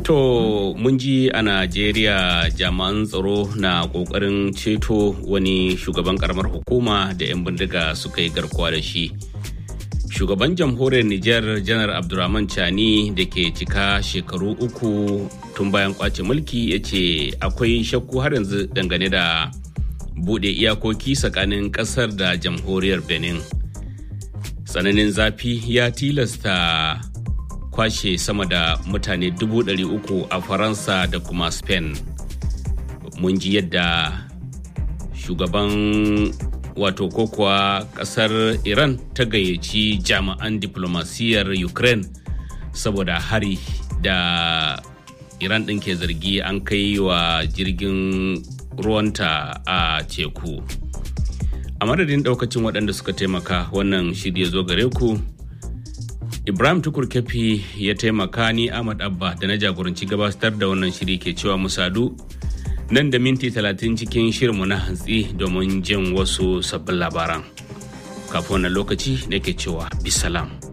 To mun ji a Najeriya jami'an tsaro na kokarin ceto wani shugaban karamar hukuma da 'yan bindiga suka yi garkuwa da shi. Shugaban jamhuriyar Nijar janar Abdurrahman Chani da ke cika shekaru uku tun bayan kwace mulki ya ce akwai shakku har yanzu dangane da bude iyakoki tsakanin kasar da jamhuriyar Benin. Tsananin zafi ya tilasta kwashe sama da mutane dubu ɗari uku a faransa da kuma spain mun ji yadda shugaban wato ko kuwa ƙasar iran ta gayyaci jami'an diplomasiyyar ukraine saboda hari da iran ɗin ke zargi an kai wa jirgin ruwanta a teku a madadin ɗaukacin waɗanda suka taimaka wannan shirya zo gare ku Ibrahim Tukur Kefi ya taimaka ni Ahmad Abba da na jagoranci gabatar da wannan shiri ke cewa musadu nan da minti talatin cikin shirinmu na hantsi domin jin wasu sabbin labaran. Kafin wannan lokaci nake cewa bisalam.